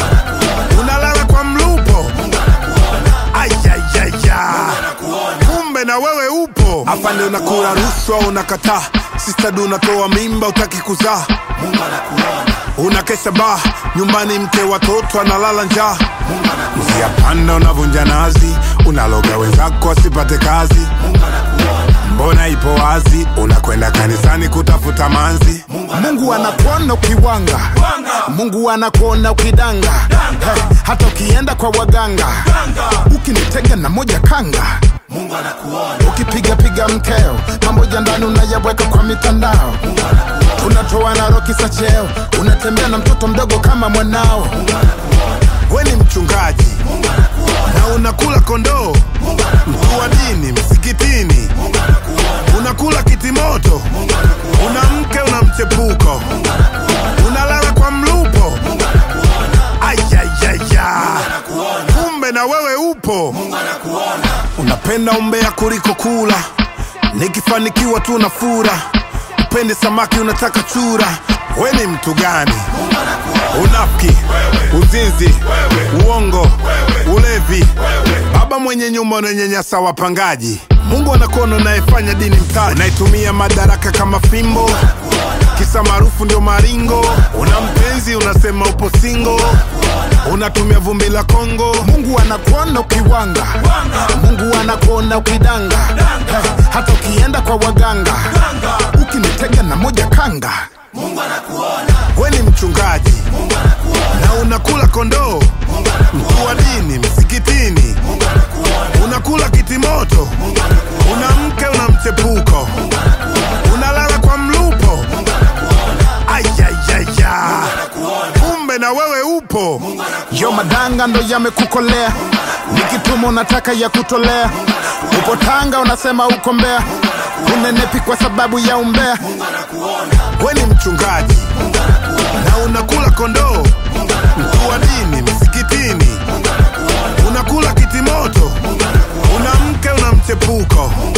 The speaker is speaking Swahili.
unalala kwa mlupo ayayaya kumbe na wewe upo afande unakula rushwa unakataa sistadu unatoa mimba utaki kuzaa unakesha baa nyumbani mke watoto analala njaa njia panda unavunja nazi unaloga wenzako asipate kazi mbona ipo wazi unakwenda kanisani kutafuta manzi mungu anakuona ukiwanga mungu anakuona ukidanga hey, hata ukienda kwa waganga ukinitega na moja kanga ukipigapiga mkeo mambo ya ndani unayaweka kwa mitandao unatoa na roki za cheo unatembea na mtoto mdogo kama mwanao we ni mchungaji na unakula kondoo mkuu wa dini msikitini unakula kitimoto una mke una mchepuko unalala kwa mlupo ayayaya kumbe na wewe upo unapenda umbea kuliko kula nikifanikiwa tu na fura upende samaki unataka chura we ni mtu gani unafiki uzinzi uongo ulevi baba mwenye nyumba unanyanyasa wapangaji mungu anakuona unayefanya dini mtaji unaitumia madaraka kama fimbo kisa maarufu ndio maringo una mpenzi unasema upo singo unatumia vumbi la kongo mungu anakuona ukiwanga mungu anakuona ukidanga hey, hata ukienda kwa waganga ukinitega na moja kanga we ni mchungaji na unakula kondoo mkuu wa dini msikitini unakula kitimoto una mke una mchepuko unalala kwa mlupo ayayaya kumbe na wewe upo yo madanga ndo yamekukolea nikituma unataka ya kutolea upo tanga unasema uko mbea unenepi kwa sababu ya umbea we ni mchungaji na unakula kondoo mkuu wa dini msikitini unakula kitimoto una mke una mchepuko